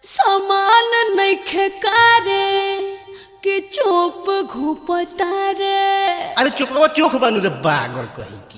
समान नइखे कारे कि चोप घोपता रे अरे चुपवा चोख बानू रे बागर कहीं की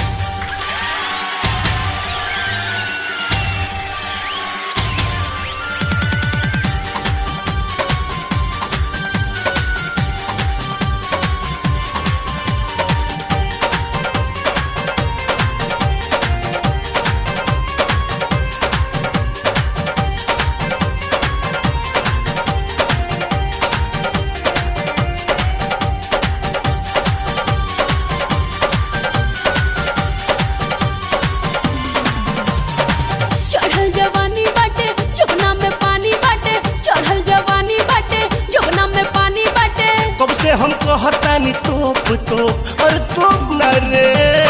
चढ़ल जवानी बाटे जुगना में पानी बाटे चढ़ल जवानी बाटे जुगना में पानी बाटे कब से हम कहतानी तोप तोप और तोप न रे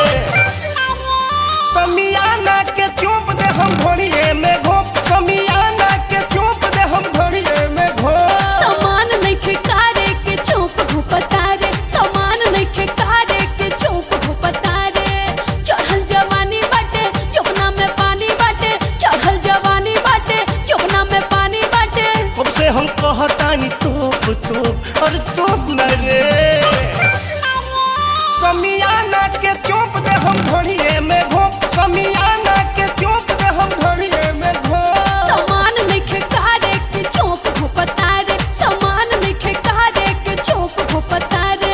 समियाना के चोप दे हम घोड़िए में घोप समियाना के चोप दे हम घोड़िए में घोप समान नइखे कारे के चोप घोपता रे समान नइखे कारे के चोप घोपता रे चढ़ल जवानी बाटे जुगना में पानी बाटे चढ़ल जवानी बाटे जुगना में पानी बाटे कब से हम कहतानी तोप तोप और तोप न रे समियाना के चोप दे हम घोड़िए में घोप समियाना के चोप दे हम घोड़िए में घोप समान नइखे कारे के चोप घोपता रे समान नइखे कारे के चोप घोपता रे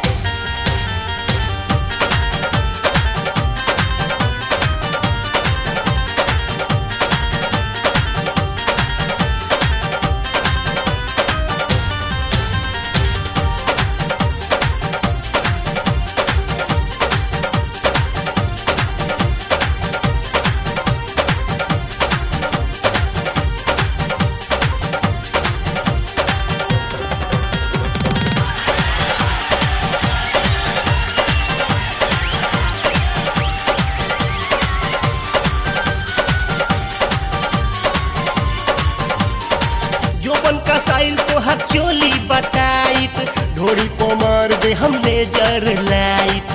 जोबन का साइल तो हाथ चोली बटाइत ढोड़ी पोमर दे हम लेजर लाइट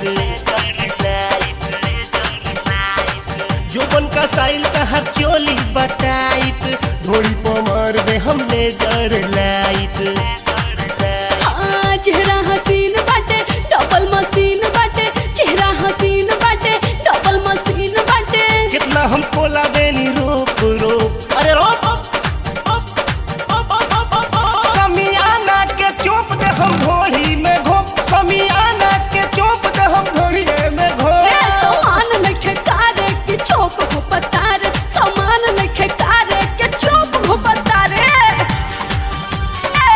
जोबन का साइल का हाथ चोली बटाइत ढोड़ी पोमर दे हम लेजर लाइट हाँ, चेहरा हसीन बाटे डबल मशीन बाटे चेहरा हसीन बाटे डबल मशीन बाटे कितना हम कोला देनी रोप रोप अरे रोप समियाना के चोप दे हम घोड़ी में घोप समियाना के चोप दे हम घोड़ी में घोप ए, समान नइखे कारे के चोप घोपता रे समान नइखे कारे के चोप घोपता रे ए,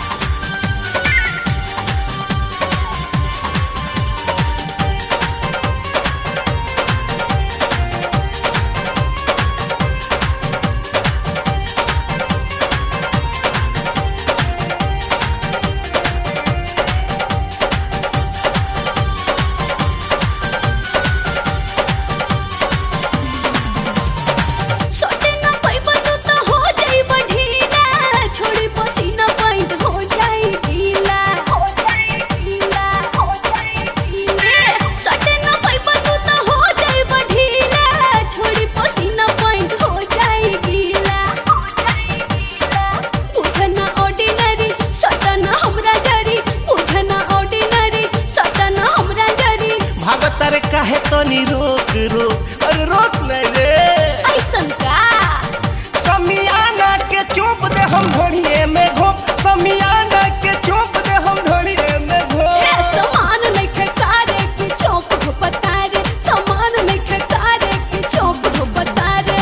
सोटे ना पैबा तू तो हो जाइब ढीला छोड़ी पसीना पैंट हो जाई ढीला हो जाई ढीला हो जाई ढीला ए, सोटे ना पैबा तू तो हो जाइब ढीला छोड़ी पसीना पैंट हो जाई ढीला हो जाई ढीला बुझना ऑर्डिनरी सटना हमरा जरी बुझना ऑर्डिनरी सटना हमरा जरी भागत रे काहे तनी रोक रोक अरे रोक नहीं रे ऐसन का समियाना के चोप दे हम घोड़िए में घोप समियाना के चोप दे हम घोड़िए में ए, घोप समान नइखे कारे के चौप घोपता रे समान नइखे कारे के चौप घोपता रे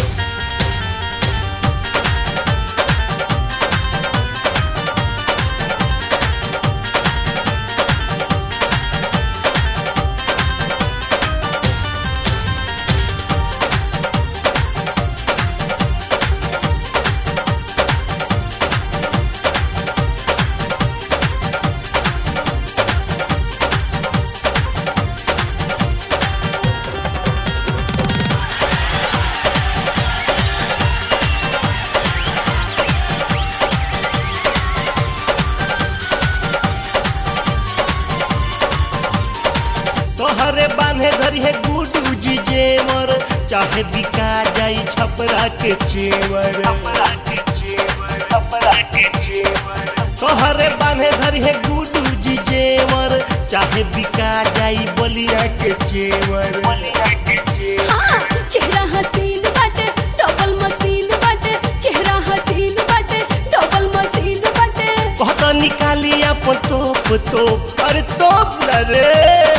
तोहरे बांधे धरी है गुडू जी जेवर चाहे बिका जाई छपरा के चेवर छपरा के चेवर करिए गुडू जी जेवर चाहे बिका जाई बलिया के चेवर बलिया के चेवर हाँ चेहरा हसीन बाटे डबल मशीन बाटे चेहरा हसीन बाटे डबल मशीन बाटे कहता निकाली अपन तोप तोप अरे तोप न रे